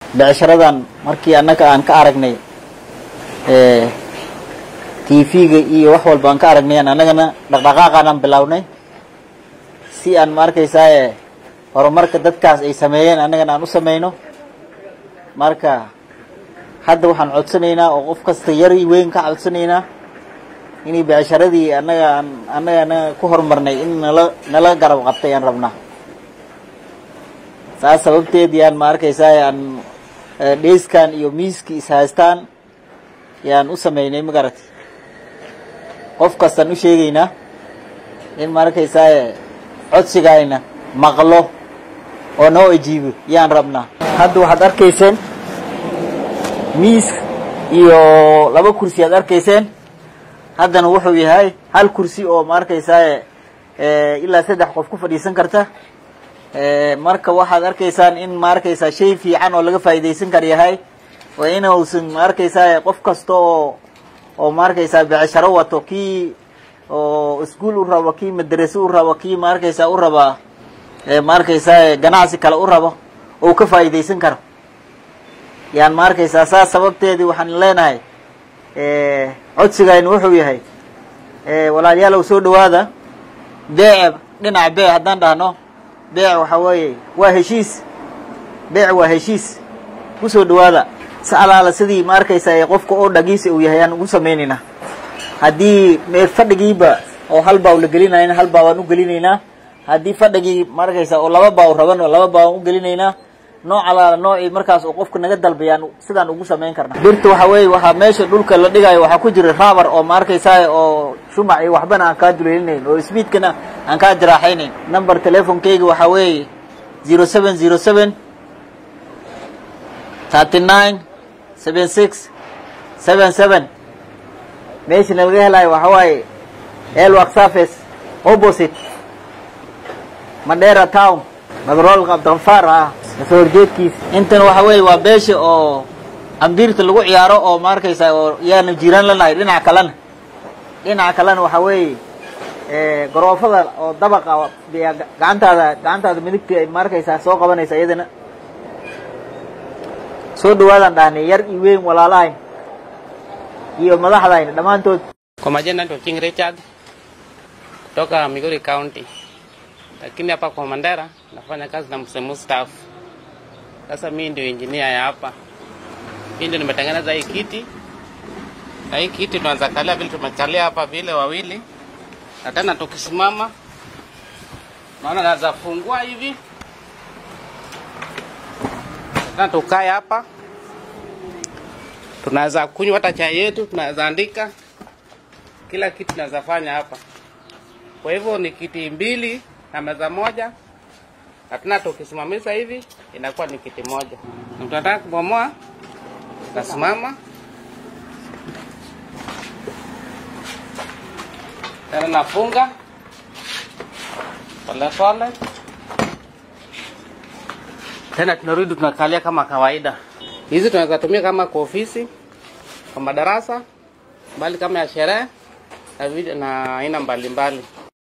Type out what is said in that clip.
becsharadan markii annaga aan ka aragnay tv-ga iyo wax walba aan ka aragnay annagana dhaqdhaqaaqaanaan bilownay si aan ma arkaysaa horumarka dadkaas ay sameeyeen annagana aan u samayno marka hadda waxaan codsanaynaa oo qof kasta yari weyn ka codsanaynaa inay becsharadii annaga aan annagana ku horumarnay in nala nala garab qabtay aan rabnaa saas sababteed yaan ma arkaysaa aan dheyskan iyo miiski ishaystaan yaan u sameynay magarati qof kastaan u sheegaynaa in ma arkaysaa codsigayna maqlo oo noo ajiibo yaan rabnaa hadda waxaad arkayseen miis iyo laba kursi aad arkayseen haddana wuxuu yahay hal kursi oo ma arkaysaa ilaa saddex qof ku fadhiisan karta marka waxaad arkaysaan in ma arkaysaa shay fiican oo laga faa'iidaysan kar yahay waa inuusan ma arkaysaa qof kasta oo oo ma arkaysaa becsharo wato kii oo iskuol u rabo kii madrase u rabo kii ma arkaysaa u rabaa ma arkaysaa ganacsi kale u rabo oo ka faa'iidaysan karo yaan ma arkaysaa saas sababteedii waxaan leenahay codsigaynu wuxuu yahay walaalayaalow soo dhawaada beece dhinaca beec haddaan dhahno beec waxa weeye waa heshiis beec waa heshiis kusoo dhawaada si alaala sidii ma arkaysaa qofka oo dhagiisa uu yahay aan ugu samaynaynaa haddii mee fadhigiiba oo hal baaw la gelinayna hal baa waan u gelinaynaa haddii fadhigii ma arkaysaa oo laba baaw raban oo laba baa waan u gelinaynaa nooc alaala noocii markaas oo qofka naga dalbayaan sidaan ugu samayn karna birta waxa weeye waxaa meesha dhulka la dhigayo waxaa ku jira raabar oo ma arkaysaa oo shumac iyo waxbana aan kaa duleelinayn oo sbiidkana aan kaa jaraaxaynayn number telefonkeyga waxaa weeye zero seven zero seven thirty nine seven six seven seven meeshana laga helayo waxa waaye elwak surface opposite madera town madroolka abdikafaar ah kasoo horjeedkiisa intan waxa weeye waa beesha oo ambiirta lagu ciyaaro oo ma arkaysaa oo yaanu jiraan lanahay dhinaca kalena dhinaca kalena waxa weeye garoofada oo dabaqa gacantaada gacantaada midigta ma arkaysaa soo qabanaysa iyadana soo dhawaadaan dhahnay yar iyo weyn walaalahayn iyo madaxdayna dhammaantood Kwa majina naitwa King Richard kutoka Migori County, lakini hapa kwa Mandera nafanya kazi na msemu staff. Sasa mimi ndio engineer ya hapa, mimi ndio nimetengeneza hii kiti, na hii kiti tunaweza kalia vile tumekalia hapa vile wawili, na tena tukisimama, naona naweza fungua hivi tena tukae hapa, tunaweza kunywa hata chai yetu, tunaweza andika kila kitu tunaweza fanya hapa. Kwa hivyo ni kiti mbili na meza moja, na tena tukisimamisha hivi inakuwa ni kiti moja. Na tunataka kubomoa, nasimama tena nafunga polepole, tena tunarudi tunakalia kama kawaida. Hizi tunaweza tumia kama kwa ofisi, kwa madarasa, bali kama ya sherehe na vile- na aina mbalimbali.